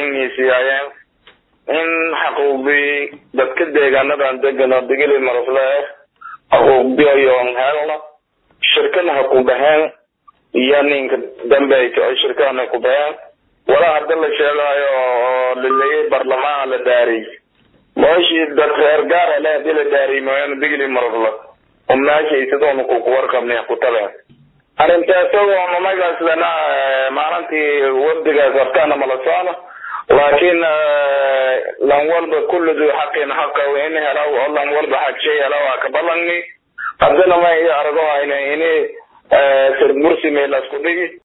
ballangiisiyaayeen in xaquuqdii dadka deegaanadan degan oo digili marasle xaquuqdiyoon helno shirkana ha ku baheen iyo ninka dambeeyta oo shirkana ku baheen walaa hadda la sheegaayo oo laleeyay barlamaan la daariyey mooshii dad reer gaara le hadii la daariyey mooyaane digili marasle oo meeshay sidoona ku warqabnay ku tabeen arrintaasagoo magaas lana maalintii wafdigaas hortaana mala socno laakiin lan walba kullu duu xaqin xaqa in helaw oo lan walba xaq shay helaw aa ka ballanni haddana ma i argo hayna ini sir mursi meelasku dhigi